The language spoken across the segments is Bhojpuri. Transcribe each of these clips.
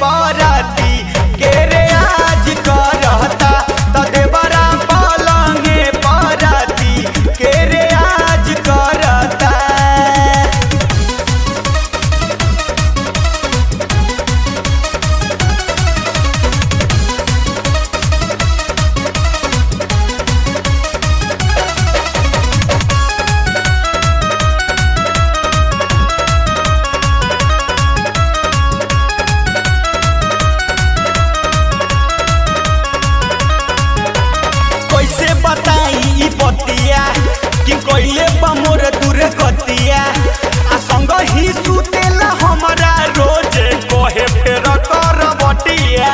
पराती के रे आज करता त देवरा पलंगे पराती के रे आज करता कैसे बताई ई बतिया कि कैले बा मोर दूर गतिया आ संग ही सुतेला हमरा रोज कहे फेर कर बटिया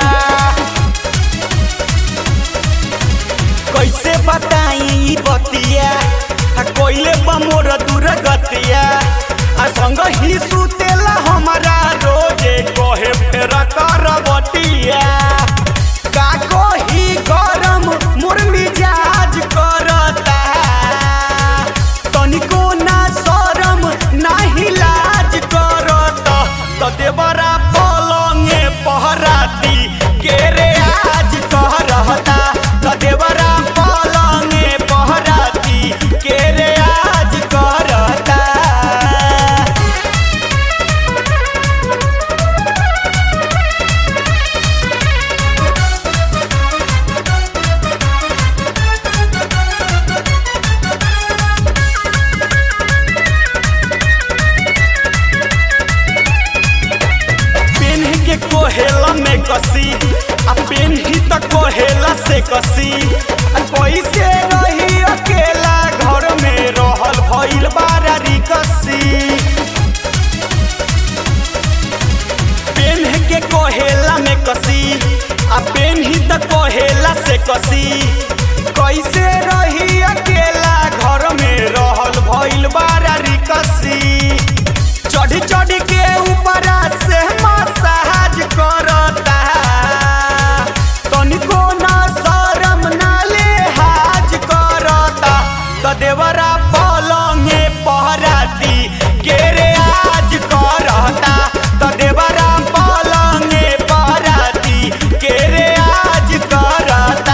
कैसे बताई ई बतिया आ कैले बा मोर दूर गतिया आ संग ही सुतेला हमरा रोज कहे फेर कर बटिया का कही गरम मोर मिजाज करता तनिको ना शरम नाही लाज करता त देवरा पलंगे पहराती के रे आज कहरता त देवरा पलंगे पहराती के रे आज करता पेन के कोहेला में कसी आ पेन ही त कोहेला से कसी आ कैसे रही अकेला घर में रहल भइल बारी कसी पेन के कोहेला में कसी आ पेन ही त कोहेला से कसी कैसे रही अकेला घर में रहल भइल बारी कसी चढ़ी चढ़ी के ऊपर से मसाज करता तनिको ना शरम ना लेहाज करता त देवरा पलंगे पहराती के रे आज करता त देवरा पलंगे पहराती के रे आज करता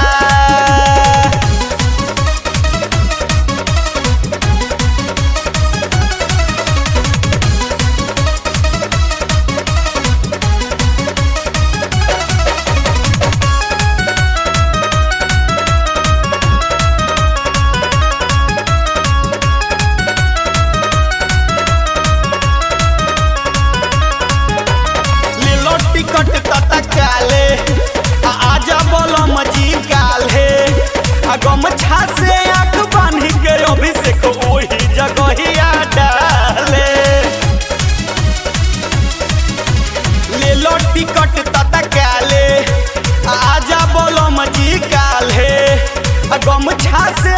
लीलो टिकट तता काले आ आजा बोलो मजी काले आ गमछा से आंख बांध के अभिषेक ओही जगहिया डाले लीलो टिकट तता काले आ आजा बोलो मजी काले आ गमछा से